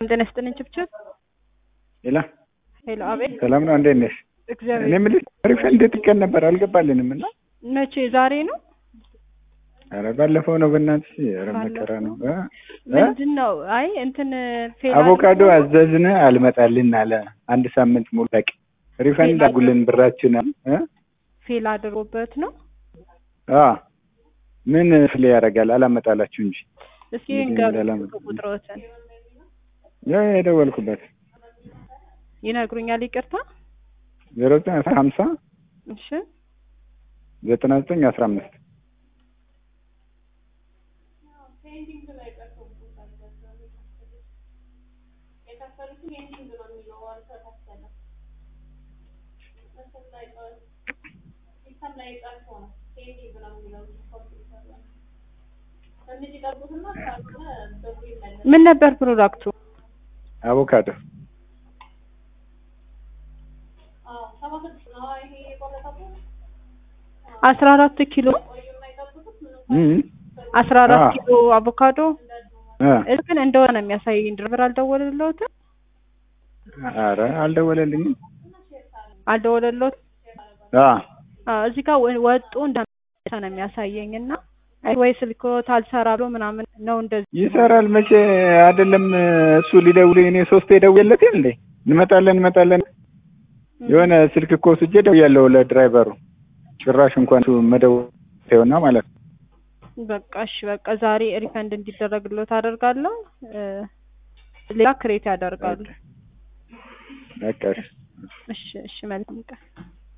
ጤና ይስጥልኝ ችብችብ ሄላ ሄሎ አቤት ሰላም ነው እንዴት ነሽ? እግዚአብሔር እኔ የምልሽ ሪፈንድ ጥቀን ነበር አልገባልንም እና መቼ ዛሬ ነው ኧረ ባለፈው ነው በእናትሽ ኧረ መከራ ነው እ? እ? ምንድን ነው አይ እንትን ፌል አቮካዶ አድርጎ- አዘዝን አልመጣልን አለ አንድ ሳምንት ሙሉ በቂ ሪፈንድ ፌል አጉልን ብራችን እ? ፌል አድርጎበት ነው አ ምን ፍሌ ያደርጋል አላመጣላችሁ እንጂ እስኪ እንግዲህ ንገሩ እንዳላመጣ- ቁጥሮትን ያ የደወልኩበት ይነግሩኛል ይቅርታ ዜሮ ዘጠኝ አስራ ሀምሳ እሺ ዘጠና ዘጠኝ አስራ አምስት ምን ነበር ፕሮዳክቱ አቮካዶ አስራ አራት ኪሎ እ? አስራ አራት አዎ። ኪሎ አቮካዶ እ? እሱ ግን እንደሆነ ነው የሚያሳየኝ ድርብር አልደወለለትም ኧረ አልደወለልኝም አልደወለለት አ እዚህ ጋር ወ- ወጡ እንደመጣ ነው የሚያሳየኝ እና አይ ወይ ስልክዎት አልሰራ ብሎ ምናምን ነው እንደዚህ ይሰራል መቼ አይደለም እሱ ሊደውል እኔ ሶስቴ ደውዬለት እንዴ እንመጣለን እንመጣለን የሆነ ስልክ እኮ ስጄ ደውያለሁ ለድራይቨሩ ጭራሽ እንኳን እሱ መደወል ይሆና ማለት ነው በቃ እሺ በቃ ዛሬ ሪፈንድ እንዲደረግሎት አደርጋለሁ እ፣ ሌላ ክሬት ያደርጋሉ በቃ እሺ። እሺ እሺ መልካም ቀን